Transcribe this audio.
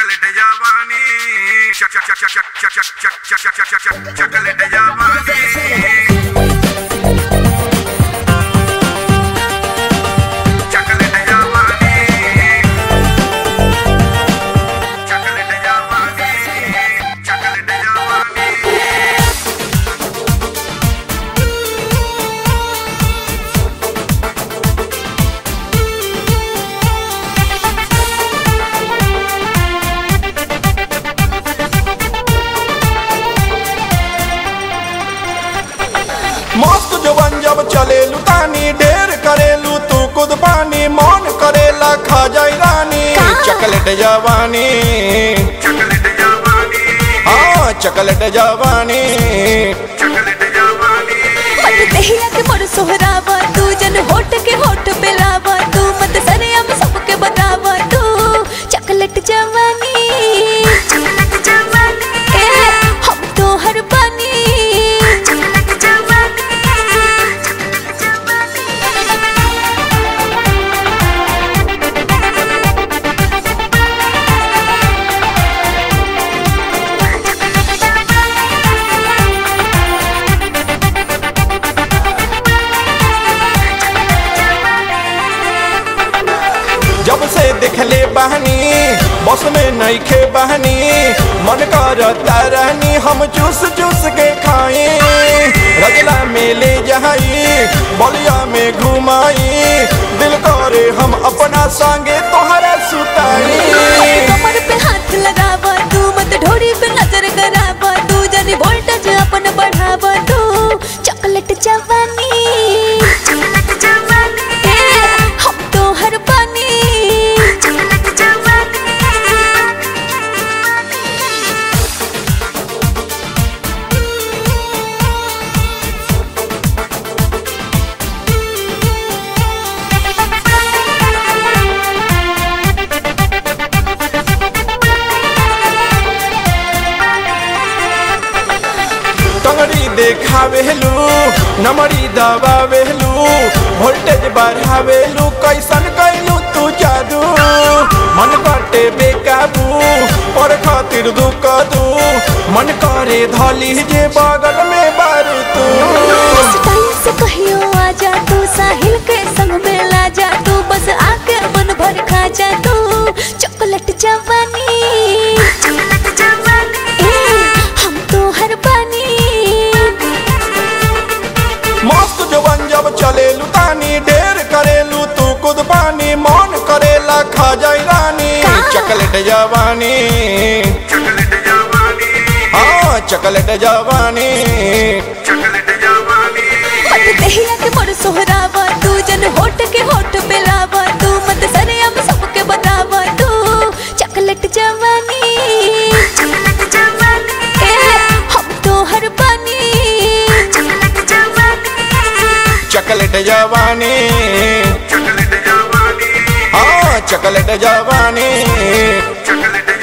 chocolate जवानी चक चक चक चक चक चक चक चक चक चक चक चकलेट जवानी चकलेट जवानी चकलेट जवानी चकलेट जवानी मस्त जवन जब चलेलू तानी ढेर करेलू तू खुद पानी मन करेला खा जाई रानी चकलेट जवानी चकलेट जवानी हाँ चकलेट जवानी चकलेट जवानी मत दहिया के मोर सोहरावा तू जन होठ के होठ पे लावा तू मत सरेआम सबके बतावा तू चॉकलेट जवानी चॉकलेट जवानी ए हम तो हर बानी चॉकलेट जवानी चॉकलेट जब से देखले बहनी बस में नईखे बहनी मन करता रहनी हम चूस चूस के खाई रजला में ले जाई बलिया में घुमाई दिल करे हम अपना संगे तोहरा सुताई कमर पे हाथ लगावा तू मत ढोरी पे नजर करावा तू जानी वोल्टेज अपन बढ़ावा तू चॉकलेट जवानी चॉकलेट जवानी हम तो हर पानी चॉकलेट जवानी टंगड़ी देखावेलू नमड़ी दबावेलू वोल्टेज बढ़ावेलू कैसन कैलू तू जादू मन कटे बेकाबू पर खातिर दुख दू मन करे धली जे बगल में बार तू बस टाइम से कहियो आ जा तू साहिल के संग में ला जा तू बस आके मन भर खा जा तू चॉकलेट जवानी चॉकलेट जवानी हम तो हर बानी मस्त जवन जब चलेलू तानी ढेर करेलू तू खुद पानी मन करेला खा जाई रानी चकलेट जवानी चकलेट जवानी हाँ चकलेट जवानी चकलेट जवानी मत दहिया के मोर सोहरावा तू जन होठ के होठ पे लावा तू मत सरेआम सबके बतावा तू चॉकलेट जवानी चॉकलेट जवानी हम तो हर बानी चॉकलेट जवानी चकलेट जवानी चकलेट जवानी हाँ चकलेट जवानी चकलेट